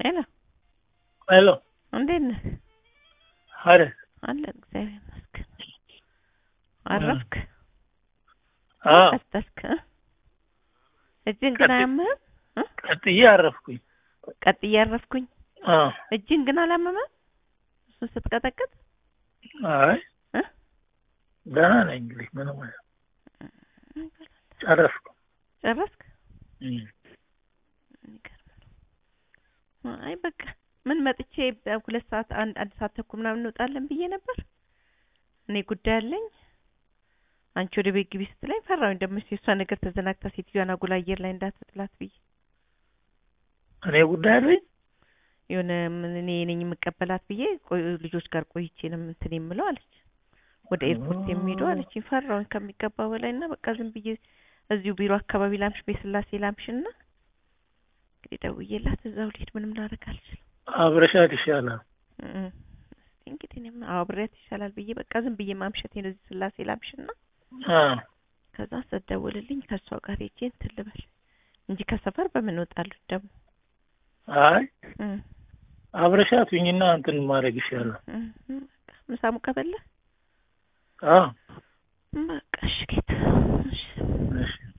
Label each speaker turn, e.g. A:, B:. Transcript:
A: ሄሎ
B: ሄሎ
A: እንዴት ነህ?
B: አረ
A: አለ እግዚአብሔር ይመስገን። አረፍክ?
B: አዎ
A: ቀጠልክ? እ? እጅን ግን
B: ቀጥ-
A: አያምህም? እ?
B: ቀጥዬ አረፍኩኝ።
A: ቀጥዬ አረፍኩኝ።
B: አዎ
A: እጅን ግን አላመመም? እሱን ስትቀጠቅጥ
B: አይ
A: እ?
B: ደህና ነኝ እንግዲህ ምንም አይልም። ጨረስኩ።
A: ጨረስክ?
B: እም።
A: የሚገርም ነው። አይ በቃ ምን መጥቼ ሁለት ሰዓት አንድ አንድ ሰዓት ተኩል ምናምን እንወጣለን ብዬ ነበር። እኔ ጉዳይ አለኝ። አንቺ ወደ ቤት ግቢ ስትለኝ ፈራሁኝ። ደግሞ የእሷ ነገር ተዘናግታ ሴትዮዋን አጉል አየር ላይ እንዳትጥላት ብዬ
B: እኔ ጉዳይ አለኝ።
A: የሆነ ምን እኔ ነኝ የምቀበላት ብዬ ቆይ ልጆች ጋር ቆይቼ ነው እንትን የምለው አለች። ወደ ኤርፖርት የሚሄዱ አለች። ፈራሁኝ ከሚገባው በላይ እና በቃ ዝም ብዬ እዚሁ ቢሮ አካባቢ ላምሽ በስላሴ ላምሽና እንግዲህ ደውዬላት እዛው ልሄድ ምንም ላደርግ አልችልም።
B: አብረሻት ይሻላል።
A: እም። እስቲ እንግዲህ እኔም አዎ አብሬያት ይሻላል ብዬ በቃ ዝም ብዬ ማምሸቴን እዚህ ስላሴ ላምሽና
B: አዎ
A: ከዛ ስትደውልልኝ ከእሷ ጋር ሄጄ እንትን ልበል እንጂ ከሰፈር በምን እወጣለሁ ደግሞ
B: አይ
A: እም።
B: አብረሻት ሁኝና እንትን ማድረግ ይሻላል።
A: እም። በቃ ምሳ ሙቀበለ
B: አዎ
A: በቃ እሺ ጌታ እሺ
B: እሺ